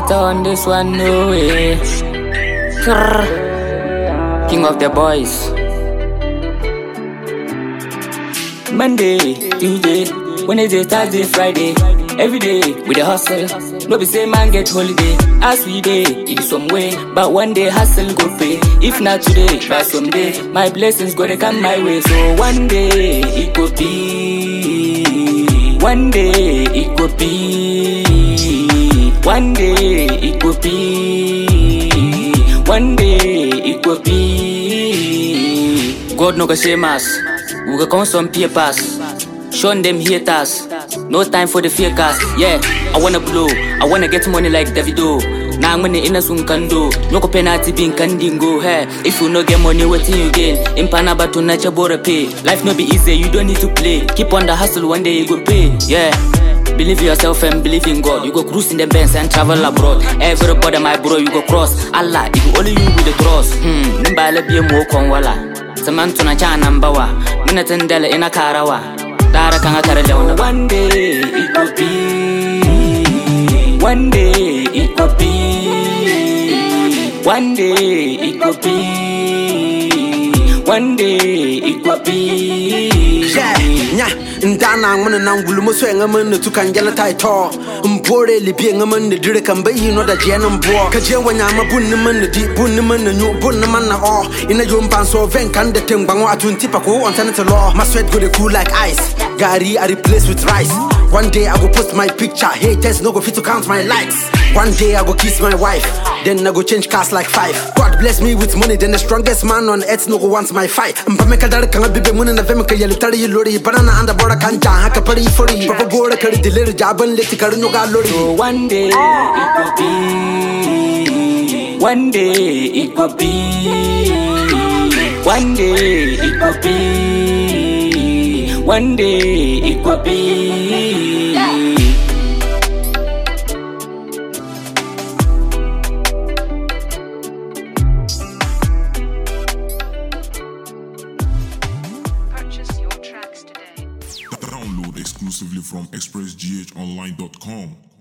better on this one, no way. Krrr. King of the boys. Monday, Tuesday, Wednesday, Thursday, Friday. Every day we the hustle. No be say man get holiday. As we day, it is some way. But one day hustle go pay. If not today, by someday, my blessings gonna come my way. So one day it could be. One day it could be. One day it could be. One day it could be. God no go shame us. We go come some papers. Showing them haters. No time for the fakers. Yeah, I wanna blow. I wanna get money like Davido. Now I'm gonna in a soon kando. No ko penalty being kandingo. Hey, if you no get money, what you gain? In Panaba to nature bora pay. Life no be easy, you don't need to play. Keep on the hustle, one day you go pay. Yeah. Believe in yourself and believe in God. You go cruise in the Benz and travel abroad. Everybody, my bro, you go cross. Allah, it go only you with the cross. Hmm, nimbala be mo kon wala. Samantu na cha nambawa. Muna tendele ina karawa. Tara kanga kara leona. One day it could be. One day it could be. One day it could be. One day it could be. Yeah, nya, ndana ngmana na ngulu mo swe ngaman na tukan jala tai to. Mpore li bi ngaman na dire kan bayi no da je nan bo. Ka je wanya ma bun ni man na di bun ni man na nyu bun ni man na o. Ina yo mpan so ven kan de tem bango atun tipa ko on tan to law. My sweat go dey cool like ice. Gary I replace with rice. One day I go post my picture. Haters no go fit to count my likes. One day I go kiss my wife. Then I go change cars like five. God bless me with money. Then the strongest man on earth no go want my fight. Mpameka dare kanga bibe muna na vema kaya litari lori. Banana anda bora kanja haka pari fori. Papa bora kari dilir jaban leti kari nyoga lori. So one day it could be. One day it could be. One day it could be. One day it could be. Purchase your tracks today. Download exclusively from expressghonline.com.